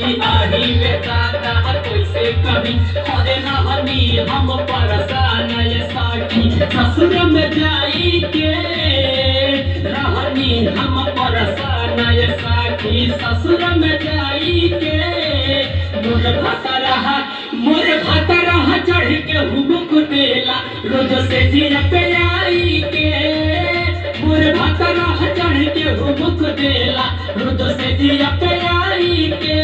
सखी आही बेटा कैसे कभी हरे नहनी हम परेशान ये सखी ससुर में जाई के रहनी हम परेशान ये सखी ससुर में जाई के मोर भाता रहा मोर भाता रहा चढ़ के हुमुक देला रोज से जिया पे आई के मोर भाता रहा चढ़ के हुमुक देला रोज से जिया पे आई के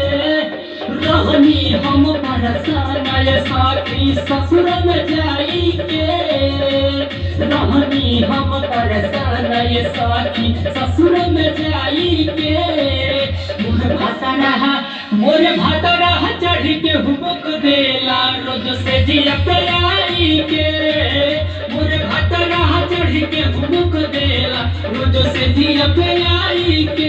रहनी हम परेशान ये साथी ससुर में जाई के रहनी हम परेशान ये साथी ससुर में जाई के मोर भाता रहा मोर भाता रहा चढ़ के हुमुक देला रोज से जिया पे आई के मोर भाता रहा चढ़ के हुमुक देला रोज से जिया पे आई के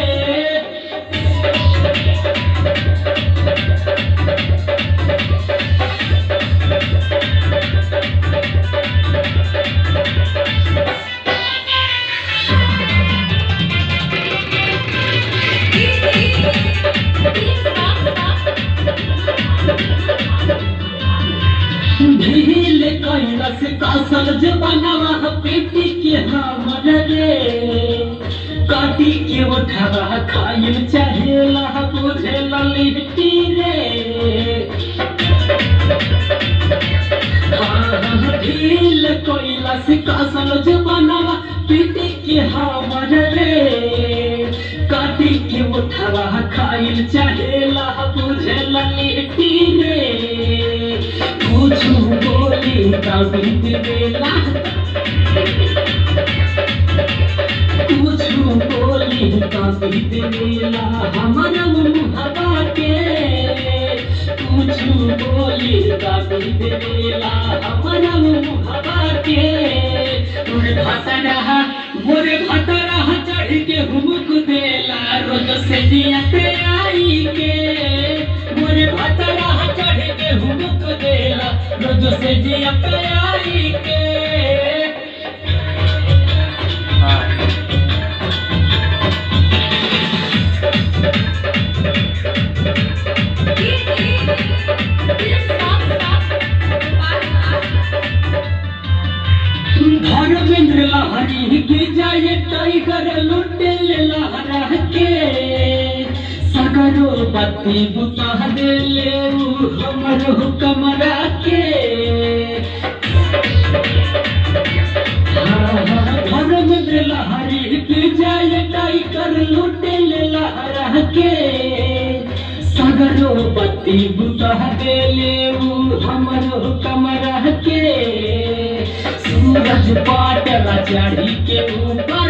ढील कैलस कासल जबानवा पेटी के हमर रे काटी के उठावा खाइल चाहेला बुझे लिट्टी रे हाँ, ढील कैलस कासल जबानवा पेटी के हमर रे काटी के उठावा खाइल चाहेला बुझे लिट्टी रे कुछु बोली कवित बेला कुछु बोली कवित बेला हमारा मुहबा के कुछु बोली कवित बेला हमारा मुहबा के मोर भाता रहा मोर भाता रहा चढ़ के हुमुक देला रोज से जिया पे आई के मोर भाता रहा चढ़ के हुमुक देला रोज से जिया पे आई के धर्मेंद्र लहरी के जाए टाइगर लुटे लहरा के सगरो बत्ती बुता दे ले उ हमर कमरा के धर्मेंद्र लहरी के जाए टाइगर लुटे लहरा के सगरो बत्ती बुता दे ले उ हमर कमरा के सूरज पाटला चढ़ी के ऊपर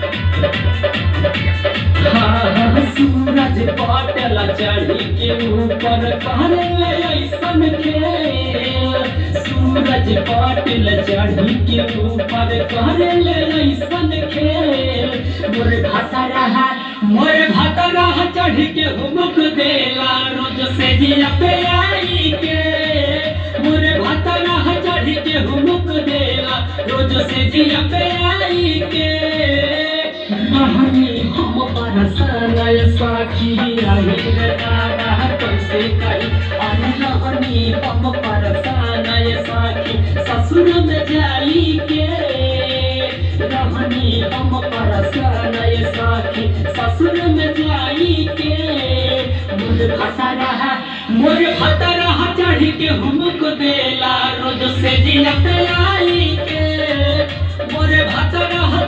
हाँ हाँ सूरज पाटला चढ़ी के ऊपर करे ले ऐसन खेल सूरज पाटल चढ़ी के ऊपर करे ले ऐसन खेल मोर भाता रहा मोर भाता रहा चढ़ के हुमुक देला रोज से जिया पे आई के मोर भाता रहा चढ़ के हुमुक देला रोज से जिया पे आई के रहनी हम परसान साखी आई रे तारा कैसे कही अरे रहनी हम परसान साखी ससुर में जाई के रहनी हम परसान साखी ससुर में जाई के मोर भाता रहा मोर भाता रहा चढ़ के हुमुक देला रोज से जिया पे आई के मोर भाता रहा